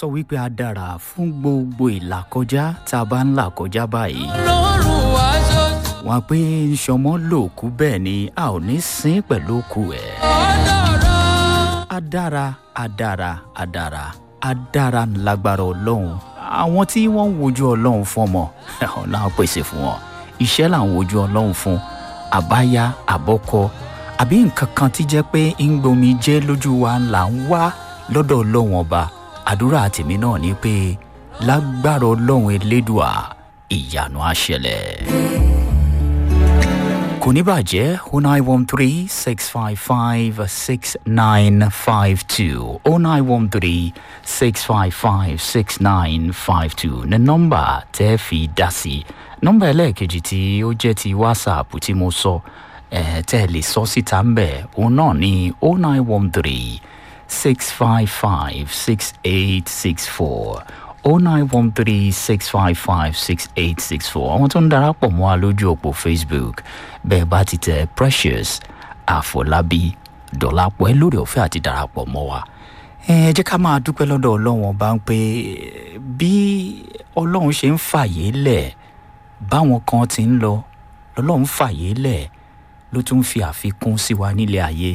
sọ wípé a dára fún gbogbo ìlàkọjá tá a bá ń là kọjá báyìí. lọ́rùn wá ṣoṣo wọn pé sọmọ lòkú bẹ́ẹ̀ ni a ò ní sín pẹ̀lú òkú ẹ̀. ọ̀dọ̀rọ̀. a dára a dára a dára a dára lágbára ọlọ́run àwọn tí wọ́n ń wojú ọlọ́run fún ọmọ ọ̀nà àpèsè fún wọn iṣẹ́ là ń wojú ọlọ́run fún àbáyá àbọ́kọ àbí nǹkan kan tí jẹ́ pé ń gbomi jẹ́ lójú wa là ń wá lọ́dọ̀ ọlọ́run ọba àdúrà tèmi náà ni pé lágbára ọlọ́run elédùà ìyanu àṣẹlẹ̀ kò ní bàjẹ́ o nine one three six five five six nine five two o nine one three six five five six nine five two ní nọ́mbà tẹ́ fi dá sí nọ́mbà ẹlẹ́ẹ̀kejì tí ó jẹ́ ti whatsapp tí mo sọ ẹ̀ tẹ́ ẹ lè sọ síta ń bẹ̀ òun náà ní o nine one three six five five six eight six four o nine one three six five five six eight six four àwọn tó ń darapọ̀ mọ́ wa lójú òpó facebook bẹ́ẹ̀ bá ti tẹ precious àfọlábí dọ̀lápọ̀ ẹ lórí ọ̀fẹ́ àti darapọ̀ mọ́ wa ẹ jẹ́ ká máa dúpẹ́ lọ́dọ̀ ọlọ́run ọba ń pé bí ọlọ́run ṣe ń fàyè lẹ̀ báwọn kan ti ń lọ lọ́lọ́run fàyè lẹ̀ ló tún fi àfikún sí wa nílé ayé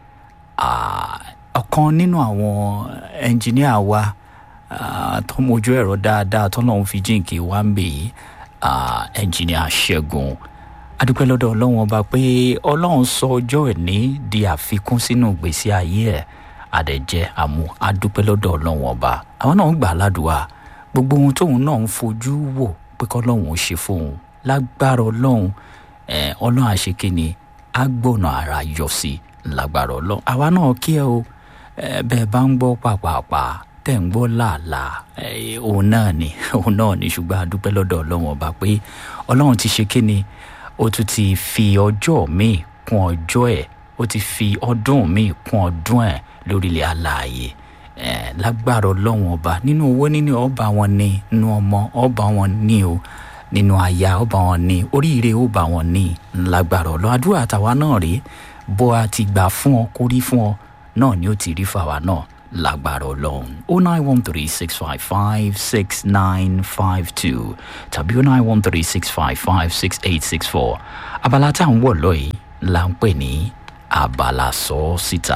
Ah, ọ̀kan nínú àwọn ẹnjìníà wa ah, tó mojú ẹ̀rọ dáadáa tọ́lọ́run fi jíǹkì wá ń bè yìí ah, ẹnjìníà ṣẹ́gun adúpẹ́ lọ́dọ̀ ọlọ́run ọba pé ọlọ́run sọ ọjọ́ ìní di àfikún sínú ìgbésí ayé ẹ̀ àdẹ̀jẹ́ àmú adúpẹ́ lọ́dọ̀ ọlọ́run ọba àwọn náà ń gbà ládùúgbà gbogbo ohun tóun náà ń fojú wò pé kọ́lọ́run ó ṣe fóun lágbára ọlọ́run ẹ̀ ọlọ́run àṣekínni á gbọ̀nà ara yọ sí i lágbára ọlọ́run àwa náà kí ẹ o ẹ, bẹ́ẹ̀ bá ń gbọ́ pàpàpà tẹ̀ ń gbọ́ làálàá ẹ, òun náà ni òun náà ni ṣùgbọ́n adúpẹ́ lọ́dọ̀ ọlọ́run ọba pé ọlọ́run ti ṣe kíni ó tún ti fi ọjọ́ míì kún ọjọ́ ẹ̀ ó ti fi ọdún míì kún ọdún ẹ̀ lórílẹ̀ alààyè ẹ̀ lágbára ọlọ́run ọba nínú owó nínú ọba wọn ni nínú ọmọ ọba wọn ní o nínú aya ọba wọn ní oríire ọba wọn ní lágbára ọlọ́run àdúrà àtàwa náà rèé bó a ti gbà fún ọ kó rí fún ọ náà ni ó ti rí fàwa náà lágbára ọlọ́run o nine one three six five five six nine five two tàbí o nine one three six five five six eight six four abala tá à ń wọ̀ lọ́yìí là ń pè ní abala sọ ọ́ síta.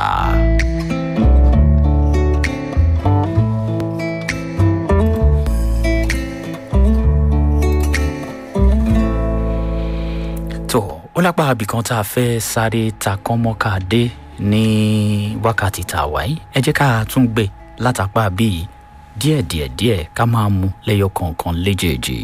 tó ó lápá abìkan tá a fẹ́ sáré ta kánmọ́ká dé ní wákàtí tá a wà yìí ẹ jẹ́ ká tún gbé látàpá bíi díẹ̀díẹ̀ díẹ̀ ká máa mú lẹ́yọ kọ̀ọ̀kan léjèèjì.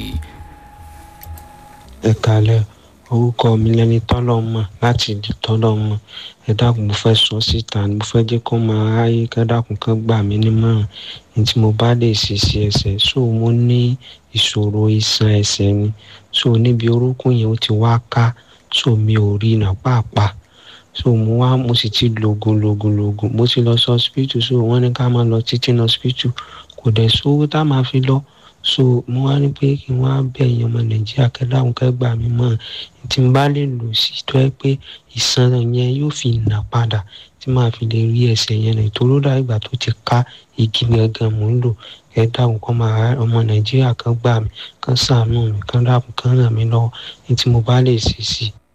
ẹ kalẹ orúkọ mi lẹni tọlọmọ láti di tọlọmọ ẹ dákun mo fẹ́ sọ síta ni mo fẹ́ jẹ́ kó máa ráyè ká dákun kan gbà mí nímọ̀ràn ní tí mo bá lè ṣe sí ẹsẹ̀ so mo ní ìṣòro iṣan ẹsẹ̀ ni so níbi orúnkún yẹn ó ti wá ká so mi ò rí iná pàápàá so mo wá mo sì ti lògùn lògùn lògùn mo ti lọ sí hospital so wọ́n ní ká máa lọ títí ní hospital kò dẹ̀ sówó tá a máa fi lọ so mo wá ní pé kí n wá bẹ̀ ẹ̀yin ọmọ nàìjíríà kẹ́dáhùn kẹ́gbà mí mọ́ tí n bá lè lò sí tó ẹ pé ìsan yẹn yóò fi nà padà tí màá fi lè rí ẹsẹ̀ yẹn nà ìtòrò dá ìgbà tó ti ká igi gangan mò ń lò kẹ́dáhùn kọ́ máa ọmọ nàìjíríà kan gbà mí kan sàánú mi kan dáàbò kan ràn mí lọ́wọ́ ní tí mo bá lè ṣe sí i.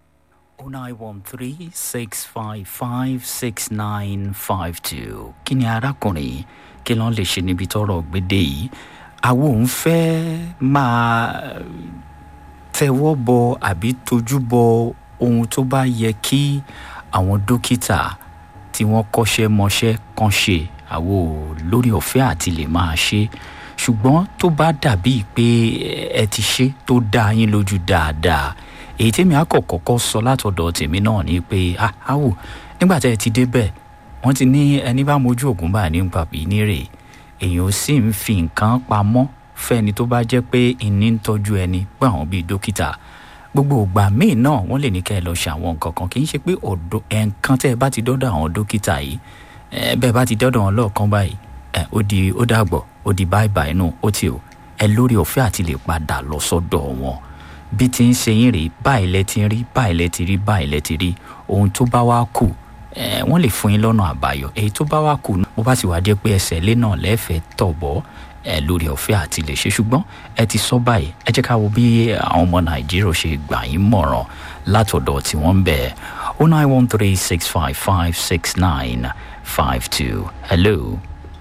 0913-655-6952 kí ni arákùnrin kí ló ń lè ṣe níbi tọrọ gbédè yìí àwọn òun fẹ́ máa tẹwọ́ bọ àbí tojú bọ ohun tó bá yẹ kí àwọn dókítà tí wọ́n kọ́ṣẹ́ mọṣẹ́ kan ṣe àwọn ò lórí ọ̀fẹ́ àti lè máa ṣe ṣùgbọ́n tó bá dàbíi pé ẹ ti ṣe tó dá yín lójú dáadáa èyí tèmi àkọ́kọ́ sọ látọ̀dọ̀ tèmi náà ni pé àwò nígbà tẹ́ ẹ ti débẹ̀ wọ́n ti ní ẹni bá mojú ògùn bá ní pàbí nírè èèyàn sì ń fi nǹkan pamọ́ fẹ́ni tó bá jẹ́ pé ìní ń tọ́jú ẹni pé àwọn bíi dókítà gbogbo ìgbà míì náà wọ́n lè ní kẹ́ ẹ lọ ṣe àwọn nǹkan kan kì í ṣe pé ọ̀dọ̀ ẹ̀ǹkan tẹ́ ẹ bá ti dọ́dọ̀ àwọn dókítà yìí ẹ bẹ́ẹ̀ bá ti dọ́dọ̀ wọn lọ́ọ̀kan báyìí ẹ ó di ó dàgbọ̀ ó di báyìí báyìí nù ó ti o ẹ lórí ọ̀fẹ́ àti lè padà lọ sọ́dọ̀ wọn bí ti ń ṣe yín rèé báyìí lẹ ti rí báyìí lẹ ti rí báyìí lẹ ti rí ohun tó bá wá kù ẹ wọ́n lè fún yín lọ́nà àbáyọ èyí tó bá wà kù bó bá sì wá jẹ́ pé ẹsẹ̀ ilé náà lẹ́fẹ̀ẹ́ tọ̀ bọ́ ẹ lórí ọ̀fẹ́ àti lè ṣe ṣùgbọ́n ẹ ti sọ báyìí ẹ jẹ́ ká wo bí àwọn ọmọ nàìjíríà ṣe gbà yín mọ̀ràn látọ̀dọ̀ tí wọ́n ń bẹ̀ o nine one three six five five six nine five two hello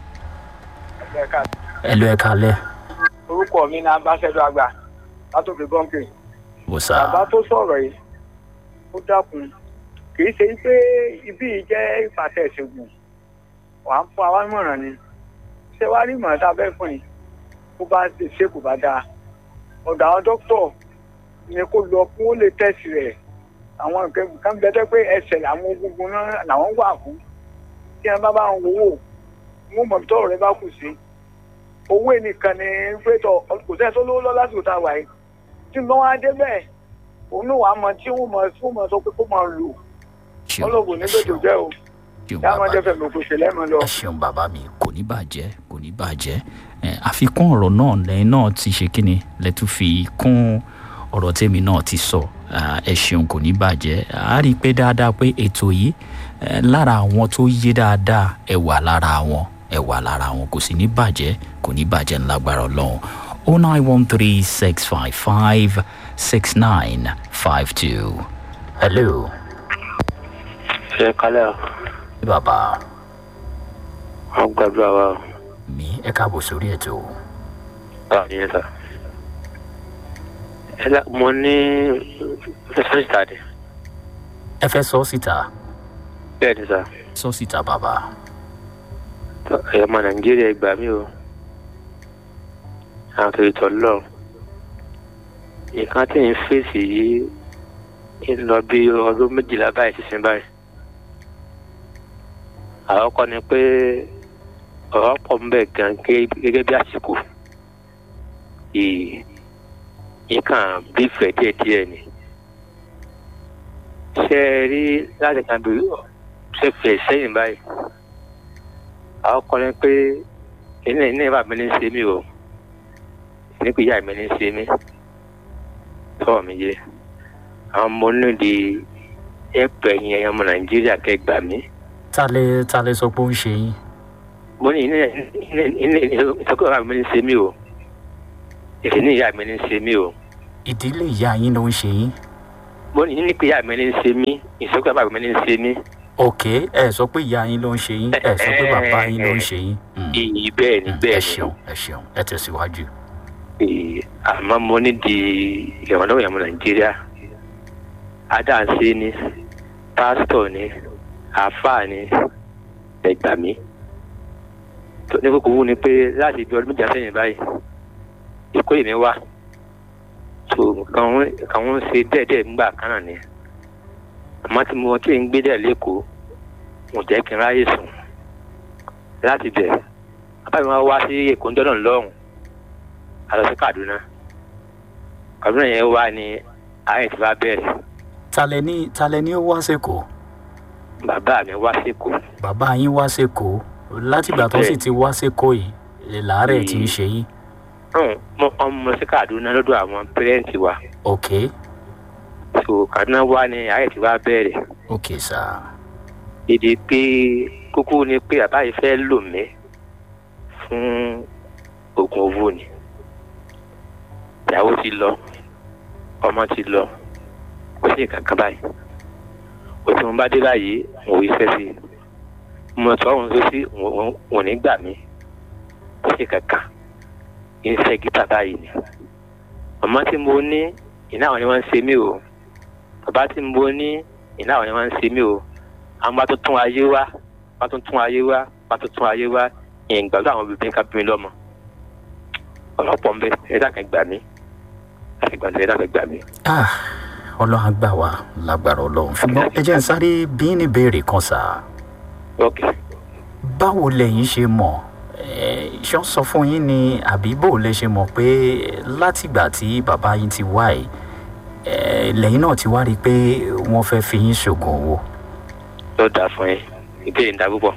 hello ẹ kalẹ́ orúkọ mi ní ambassadọ àgbà látòkè bọ́ǹkì wò sá bàbá tó sọ̀rọ̀ yìí ó dákun kì í ṣe pé ibí yìí jẹ́ ìpàtẹ ìṣègùn wà ń fún àwa mọ̀ràn ni ṣé wàá rí ìmọ̀ràn tá a fẹ́ fún yìí kó bá ṣe ṣe kò bá dáa ọ̀dọ̀ àwọn dókítọ̀ ni kó lọ kó lè tẹ̀sí rẹ̀ àwọn nǹkan kan bẹ́tẹ́ pé ẹsẹ̀ làwọn egungun náà làwọn wà fún tí wọn bá bá ń wò wọn mọ̀ tọ́rọ̀ rẹ bá kù sí owó nìkan ni pétọ kò sẹ́ni tó lówó lọ lásìkò tá a wà yìí tí wọ́n wá dé bẹ́ẹ̀ òun náà wàá mọ tí wọ́n mọ tí wọ́n mọ sọ pé kó máa lò ọlọ́gùn ní gbèdò jẹ́ o ṣeun kí a máa bàbá jẹ́ fẹ̀mí kò ṣe lẹ́mọ̀ lọ. ẹ ṣeun bàbá mi kò ní bàjẹ́ kò ní bàjẹ́ ẹ àfikún ọ̀rọ̀ náà lẹ́yìn náà ti ṣe kí ni lẹ́tún fi kún ọ̀rọ̀ tèmi náà ti sọ Ah, ẹ ṣeun kò ní bàjẹ́ a rí i pé dáadáa pé ètò yìí eh, lára àwọn tó yé dáadáa ẹ wà lára wọn ẹ wà lára wọn kò sì ní bàjẹ́ kò ní bàjẹ́ ńlágbára ọlọ́run o nine one three six five five six nine five two hello ṣe kálẹ̀ ọ̀ bàbá wọ́n gbàdúrà wa ọ̀ mi ẹ káàbọ̀ sórí ètò báwo ni ẹ sà. ẹ lá mo ní fẹsẹ̀ ìtàdé ẹ fẹ́ sọ síta bẹ́ẹ̀ ni sà sọ síta bàbá Tọ́, ẹ̀yọ́ ọmọ nàìjíríà gbà mí o àwọn tó tọ̀ lọ nǹkan tí ń fèsì yìí ń lọ bí ọdún méjìlá báyìí sísìn báyìí àkọ́kọ́ ni pé ọ̀rọ̀ pọ̀ ń bẹ̀ gan gẹ́gẹ́ gẹ́gẹ́ bí àsìkò yìí nǹkan bí fẹ̀ díẹ̀díẹ̀ ni ṣe é rí láti kan bí ṣe fẹ̀ sẹ́yìn báyìí àwọn kọrin pé ilé ilé ìbá mi ní í ṣe mí o nípa ìyá mi ní í ṣe mí tọ́ mi yé àwọn ọmọ onídìí ẹ̀pẹ̀ yẹn ẹ̀yàn ọmọ nàìjíríà kẹgbà mí. ta lẹ ta lẹ sọ pé ó ń ṣe yín mo ní ilé ilé ìsọkọ̀ ìyá mi ní í ṣe mí o èsì ní ìyá mi ní í ṣe mí o ìdílé ìyá yín ló ń ṣe yín mo ní nípa ìyá mi ní í ṣe mí ìsọkọ̀ ìyá mi ní í ṣe mí ok ẹ sọ pé ìyá yín ló ń ṣe yín ẹ sọ pé bàbá yín ló ń ṣe yín Mm, iyì bẹ́ẹ̀ ni mm, bẹ́ẹ̀ ẹ ni ṣeun ẹ ṣeun ẹ tẹsíwájú. Ee, àmọ́ mo ní di ìrànlọ́wọ́ ìyàmú nàìjíríà adáǹsẹ́ ni pásítọ̀ ni àáfàá ni ẹgbà mí tó ní kókó wú ni pé láti ibi ọdún méjì sẹ́yìn báyìí èkó èmi wá tó kàn ń ṣe dẹ́ẹ̀dẹ́ẹ̀ nígbà kan náà ni àmọ́ tí mo tí ń gbé dẹ̀ lẹ́kọ̀ọ́ mo jẹ́ kí n ráyè sùn láti bẹ̀ bàbá mi wá wá sí èkó ń dọ́nà lọ́hùn a lọ sí kaduna kaduna yẹn wá ní ayé tí bá bẹ̀rẹ̀ talẹ ní talẹ ní ó wá sẹkọọ bàbá mi wá sẹ́kọ̀ọ́ bàbá yín wá sẹkọọ látìgbà tó sì ti wá sẹkọọ yìí lè làárẹ̀ tí ń ṣe yín hàn mo ọmọ sí kaduna lọ́dọ̀ àwọn pẹ́rẹ́ǹtì wa ok so kaduna wá ní ayé tí bá bẹ̀rẹ̀ ok sá èdè pé kókó ni pé bàbá yìí fẹ́ lò mí fún oògùn owó ni ìyàwó ti lọ ọmọ ti lọ kò sí nǹkan kan báyìí ó tí mo bá dé báyìí mo wí fẹ́ sí i mo tọ́ òun tó sí òun ní gbà mí kò sí nǹkan kan iṣẹ́ gíta báyìí ni ọmọ tí mo ní ìná àwọn ni wọ́n ń ṣe mí o bàbá tí mo ní ìná àwọn ni wọ́n ń ṣe mí o àwọn bá tó tún ayé wá bá tó tún ayé wá bá tó tún ayé wá ìyẹn gbàgbọ́ àwọn obìnrin ká bí mi lọ́mọ ọlọ́pọ̀ ń bẹ ẹ̀dá kan gbà mí láti gbà mí ẹ̀dá kan gbà mí. ah ọlọ́run á gbà wá lágbára ọlọ́run ṣùgbọ́n ẹ jẹ́ n sáré bí ní béèrè kan sá ok báwo lẹ̀yin ṣe mọ̀ ẹ ṣọ́ sọ fún yín ni àbí bó lẹ ṣe mọ̀ pé látìgbà tí bàbá yín ti wá yìí ẹ lẹ́yìn náà ti wá rí i pé wọ́n fẹ́ fi yín ṣògùn owó ló dáa fún yín ìbéèrè ń da púpọ̀.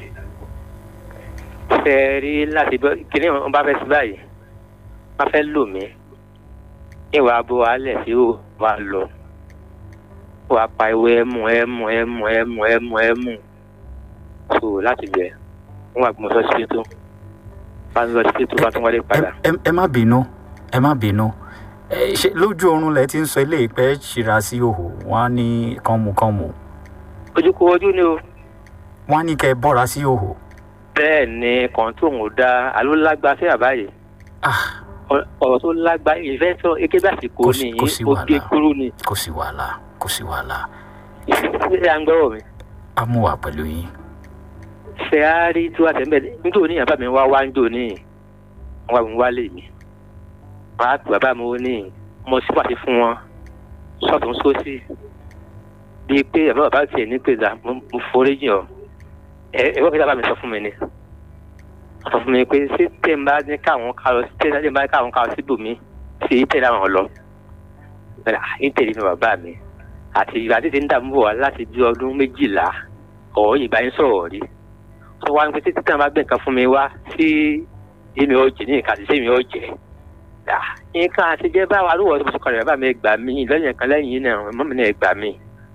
ṣe é rí láti bọ́ kíní wọn bá fẹ́ sí báyìí wọ́n fẹ́ lò mí ìwà abo alẹ̀ sí ò wá lọ wà pa ìwé ẹmu ẹmu ẹmu ẹmu ẹmu ẹmu so láti bẹ̀ wọ́n wà gbọ́n sọ́sí tó bá ń lọ sí tó bá tún wọlé padà. ẹ ẹ má bínú ẹ má bínú ẹ ṣe lójú oorun lẹ ti ń sọ ilé ìpẹ́ ṣìra sí òhò wọn á ní kánmukánmu ojú kó ojú ni o wọn á ní kẹ́ ẹ bọ́ra sí òhò. bẹ́ẹ̀ ni kàn tó ń da àló lágbá sí àbáyé ah ọ̀rọ̀ tó lágbá ìfẹ́ sọ eke bá sì kó Kò sí- ní kò sí oge wàhálà. kúrú ni kò sí wàhálà kò sí wàhálà ìfẹ́ à ń gbọ́rọ̀ mi. á mú wa pẹ̀lú yín. fẹ́ á rí tí wàá tẹ̀mẹ́ nítorí ní bàbá mi wá wá ń jò ní wọ́n wá mi wálé mi wọ́n á pè bàbá mi ó ní mo sì pàṣẹ fún wọn sọ́ọ̀tún sósì bíi pé bàbá bàbá tiẹ̀ ní pé dà mo mo forí jìn ọ́ ẹ ẹ wọ́n fi bàbá mi sọ fún mi ni wọ́n sọ fún mi pé ṣé tẹ̀ ń bá ní káwọn ká lọ tẹ̀ ń bá ní káwọn ká lọ síbòmí ṣe é tẹ̀lé àwọn lọ bẹ́ẹ̀ ní tẹ̀lé mi bàbá mi àti ìgbà tí ti ń dààmú bọ̀ wá láti bí ọdún méjìlá ọ̀rọ̀ yìí bá ń sọ̀rọ̀ rí tó wá ń pẹ́ títí tí wọ́n bá gbé nǹkan fún mi wá sí èmi ò jẹ́ ní nǹkan àti sẹ́mi ò jẹ́ Ah, nǹkan àti jẹ́ báwa ló wọ̀ ọ́ tó kọ́ bàbá mi gbà mí lẹ́yìn kan lẹ́yìn yìí náà mọ́ mi náà gbà mí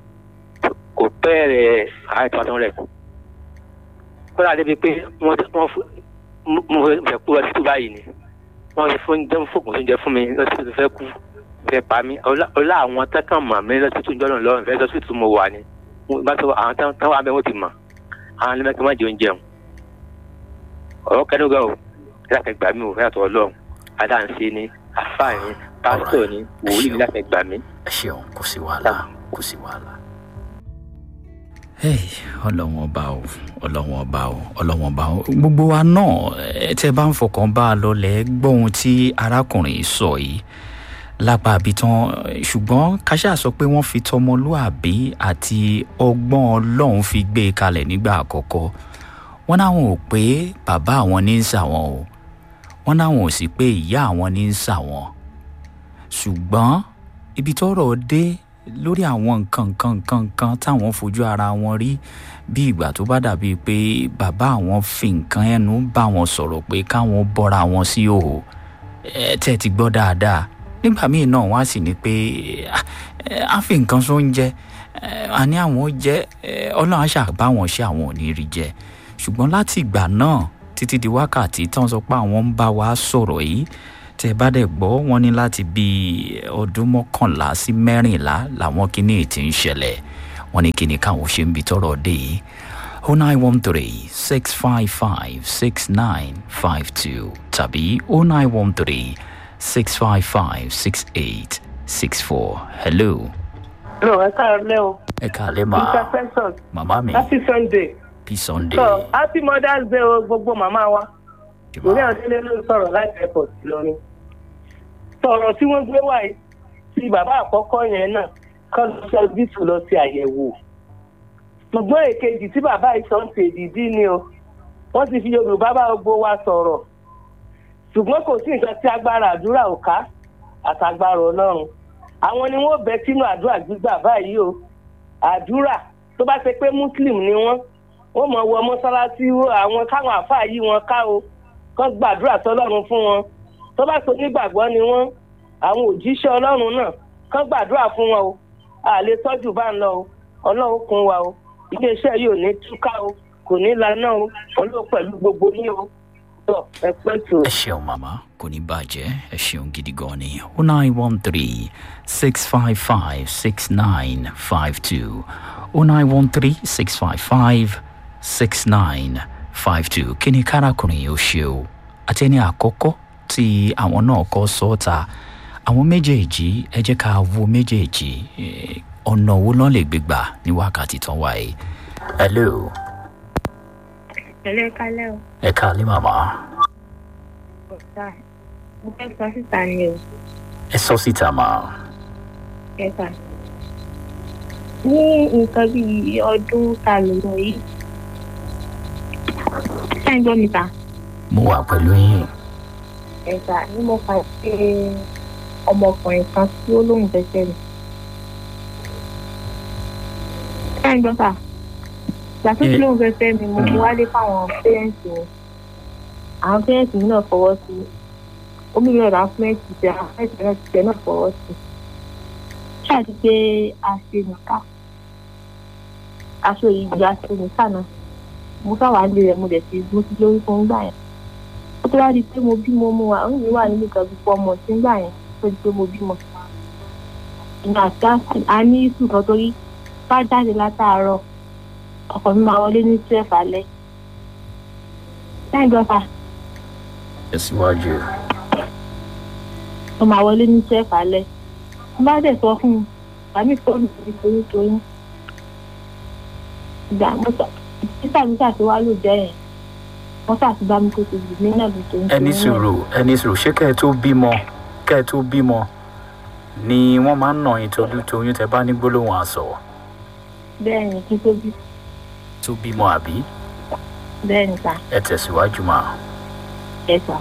kò pẹ́ rẹ̀ àwọn ìtọ́ tó rẹ̀ kódà débi pé wọ́n wọ́n fún mo fẹ́ kú ọtí tó báyìí ni wọ́n ti fún jẹ́ fògùn tó ń jẹ fún mi lọ́sí tó fẹ́ kú fẹ́ pa mí ọlá ọlá àwọn tẹ́kàn mọ̀ mí lọ́sí tó ń jọ́nà lọ́rùn fẹ́ lọ́sí tó mo wà ni Mo bá tó àwọn tán tán wà bẹ́ẹ̀ wọ́n ti mọ̀ àwọn ẹlẹ́mẹ̀kẹ́ má jẹ oúnjẹ o ọ̀rọ̀ kẹ́nugan o láti gbà mí o fẹ́ àtọ̀ ọlọ́run adáǹsẹ́ ni àfáà ni pásítọ̀ ni wòlíì ni láti gbà mí. ẹ ṣeun kò sí wàhálà kò sí wàhálà. Hey, ọlọ́wọ́n ọba o ọlọ́wọ́n ọba o ọlọ́wọ́n ọba o gbogbo wa náà ẹ tẹ́ bá ń fọkàn bá a lọlẹ̀ gbọ́ ohun tí arákùnrin yìí sọ yìí lápá àbí tán ṣùgbọ́n káṣá sọ pé wọ́n fi tọmọlúàbí àti ọgbọ́n ọlọ́run fi gbé e kalẹ̀ nígbà àkọ́kọ́ wọ́n náwọn ò pé bàbá àwọn ní ń sàwọn o wọ́n náwọn ò sì pé ìyá àwọn ní ń sàwọn ṣùgbọ́n ibi tọ́rọ̀ dé lórí àwọn nǹkan nǹkan nǹkan nǹkan táwọn fojú ara wọn rí bí ìgbà tó bá dàbí pé bàbá àwọn fi nǹkan ẹnu bá wọn sọ̀rọ̀ pé káwọn bọ́ra wọn sí òhò ẹ tẹ́ ti gbọ́ dáadáa nígbà míì náà wọ́n á sì ní pé "Ah, eh, á fi nǹkan sóúnjẹ eh, àní àwọn jẹ eh, ọlọ́run á ṣàbá wọn ṣe àwọn ò ní rí jẹ ṣùgbọ́n láti ìgbà náà títí di wákàtí tán sọ pé àwọn ń bá wa sọ̀rọ̀ yìí tẹ bá dẹ̀ gbọ́ wọn ní láti bí ọdún mọ́kànlá sí mẹ́rìnlá làwọn kìíní ti ń ṣẹlẹ̀ wọn ní kíni káwọn ṣe ń bi tọrọ dé yìí o nine one three six five five six nine five two tàbí o nine one three six five five six eight six four hello Hello, ẹ káàárọ̀ o. ẹ kàlẹ́ Mr. máa Preston, màmá mi happy Sunday. bí sunday So, happy Mother's Day o gbogbo màmá wa. jùmọ̀ Orí àdélé ló ń sọ̀rọ̀ láti airport lónìí. Sọ̀rọ̀ tí wọ́n gbé wáyé tí bàbá àkọ́kọ́ yẹn náà kọ́ lọ sí ọsibítù lọ sí àyẹ̀wò. Ṣùgbọ́n èkejì tí bàbá ìsọ̀ ń ṣe ìdí ni o. Wọ́n ti fi Yorùbá bá gbogbo wa sọ̀rọ̀. Ṣùgbọ́n kò sí nǹkan tí agbára àdúrà ò ká àtàgbára Ọlọ́run. Àwọn ni wọ́n bẹ sínú àdúrà gbígbà báyìí o. Àdúrà tó bá ṣe pé Muslim ni wọ́n wọ́n mọ̀ wọ mọ́sálásí àwọn káwọn àáfàá yí wọn ká o kán gbàdúrà sọlọ́run fún wọn tó bá so nígbàgbọ́ ni wọ́n àwọn òjíṣẹ́ ọlọ́run náà kán gbàdúrà fún wọn o a lè tọ́jú bá ń lọ o ọlọ́run kún wa o iléeṣẹ́ yìí ò ní túká o kò ní laná o ọlọ́run pẹ̀lú gbogbo ní o tọ ẹ pẹ́ tó. ẹ ṣeun màmá kò ní bàjẹ́ ẹ ṣeun gidi gan ni o nine one three six five five six nine five two o nine one three six five five six nine five two kí ni kárakùnrin yìí ó ṣe o àti ẹni àkọ́kọ́ tí àwọn náà kọ́ sọ́ọ̀ta àwọn méjèèjì ẹ jẹ́ ká wo méjèèjì eh, ọ̀nà wo lọ́n lè gbégbà ní wákàtí tán wáyé. hello Ẹ̀lẹ́ kálẹ̀ o. ẹ káàlẹ́ màmá Ọ̀sà. Mo fẹ́ sọ síta ni o. ẹ sọ síta máa. Ẹ̀ka. Ní nǹkan bíi ọdún ta ló lọ yìí. Ṣé ń gbọ́ mi ta? mo wà pẹ̀lú yín. Ẹ̀ka ni mo fà ṣe ọmọkùnrin kan tí ó lóun fẹsẹ̀ mi. Ṣé ń gbọ́ ta? Ìgbà tó ti lóun fẹsẹ̀ mi, mo mú wálé fáwọn pẹ́rẹ́ǹtì mi. Àwọn pẹ́rẹ́ǹtì mi náà fọwọ́ sí i. Omi mi ọ̀dà fúnẹ́ǹtì tẹ àwọn pẹ́rẹ́ǹtì náà ti tẹ náà fọwọ́ sí i. Ṣáà ti pé a ṣe nìka. Aṣọ ìgbà ṣe nìka náà. mo sáwà lé rẹ̀ mo dẹ̀ ti mo ti lórí fún gbà yẹn ó tó wá di pé mo bímọ mo wà ó ní wà nínú ìkan púpọ̀ ọmọ tí ń gbà yẹn tó di pé mo bímọ ìgbà àti a ní ìsùn kan torí bá jáde látàárọ̀ ọkọ̀ mi máa wọlé ní twelve alẹ́ lẹ́yìn gbọ́fà tẹ̀síwájú. ó máa wọlé ní twelve alẹ́ mo bá dẹ̀ sọ fún un àmì fóònù mi torí torí ìgbà mo sọ títà mi ṣàti wá lò jẹ́ yẹn wọ́n ṣàti bá mi kó ti gbì mí náà bí torí ẹni sùúrù ẹni sùúrù ṣé kẹ́ ẹ tó bímọ kẹ́ ẹ tó bímọ ni wọ́n máa ń nà yín torí toyún tẹ bá ní gbólóhùn àṣọ bẹ́ẹ̀ ni kí n tó bí tó bímọ àbí bẹ́ẹ̀ ni sà ẹ tẹ̀síwájú máa ẹ sà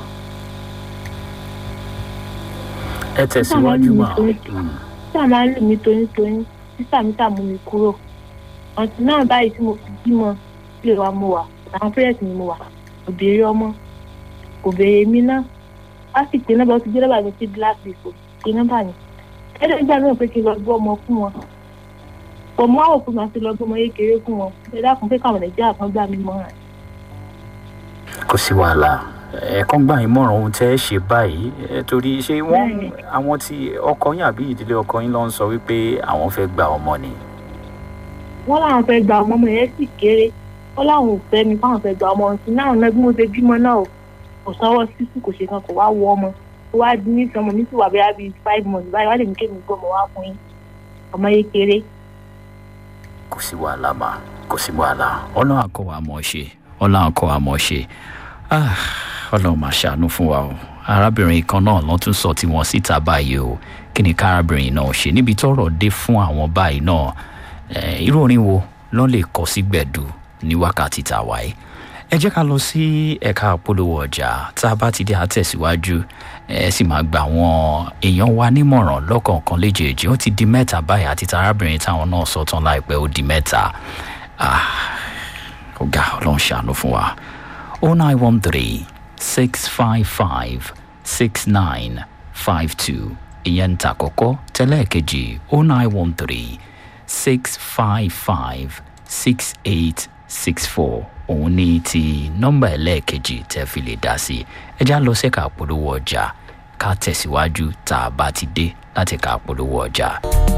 ẹ tẹ̀síwájú máa. Mm. títà máa ń lù mí torí torí títà mi tà mú mi kúrò ọ̀tí náà báyìí tí mo fi bímọ lè wa mo wà àwọn pẹ́rẹ́tì ni mo wà kò béèrè ọmọ kò béèrè mi náà á sì pé nọ́mbà ó ti jẹ́ nọ́mbà mi sí blacklist kò pé nọ́mbà mi ẹ̀rọ ìgbà náà pé kí n lọ gbọ́ ọmọ fún wọn pọ̀ mọ́ àwọn òpin àti lọ gbọ́ ọmọ kékeré fún wọn ẹ dákun pé káwọn nàìjíríà kan gbà mí mọ́ràn kò sí wàhálà ẹ̀ẹ̀kan gbà yín mọ̀ràn ohun tẹ́ ẹ ṣe báyìí ẹ, torí ṣé wọ́n Bẹ́ẹ̀ni. àwọn tí ọkọ yín àbí ìdílé ọkọ yín ló ń sọ wípé àwọn fẹ́ gba ọmọ ni wọ́n láwọn fẹ́ gba ọmọ ọmọ yẹn sì kéré wọ́n láwọn ò fẹ́ mi fáwọn fẹ́ gba ọmọ ọ̀sìn náà náà bí mo ṣe bímọ náà o kò sanwó sísù kò ṣe kan kò wá wọ ọmọ ó wá di ní ìsọmọ mi sì wà bẹ́ẹ̀ bíi five months báyìí wá lè ní kémi gbọ́ ọmọ wá fún yín ọmọ yẹn kéré kò sí wàhálà mà kò sí wàhálà ọlọ́run àkọ́ wa mọ̀ ṣe ọlọ́run àkọ́ wa mọ̀ ṣe Ah, ọlọ́run máa ṣàánú fún wa o arábìnrin kan náà ló tún sọ tiwọn síta báyìí o kí ni kárábìnrin náà ṣe níbi tọ́rọ̀ dé fún àwọn báyìí náà eh, irú orin wo ló lè kọ sí gbẹ̀dù ní wákàtí tá a wáyé ẹ jẹ́ ká lọ sí ẹ̀ka àpolówó ọjà tá a bá ti dé àtẹ̀síwájú ẹ sì máa gba àwọn èèyàn wa nímọ̀ràn lọ́kọ̀ọ̀kan léjèèjì ó ti di mẹ́ta báyìí àti tarábìnrin táwọn náà sọ tán láìpẹ́ ó di mẹ́ta Ah, ọ̀gá ọlọ́run ṣàánú fún wa o nine one three six five five six nine five two ìyẹn ń ta àkọ́kọ́ tẹ́lẹ̀ kejì o nine one three six five five six eight six four òun ní ti nọ́mbà ẹlẹ́ẹ̀kejì tẹ́ fi lè dá sí ẹ já lọ sẹ́ka polówó ọjà ká tẹ̀síwájú tá a bá ti dé láti ká polówó ọjà.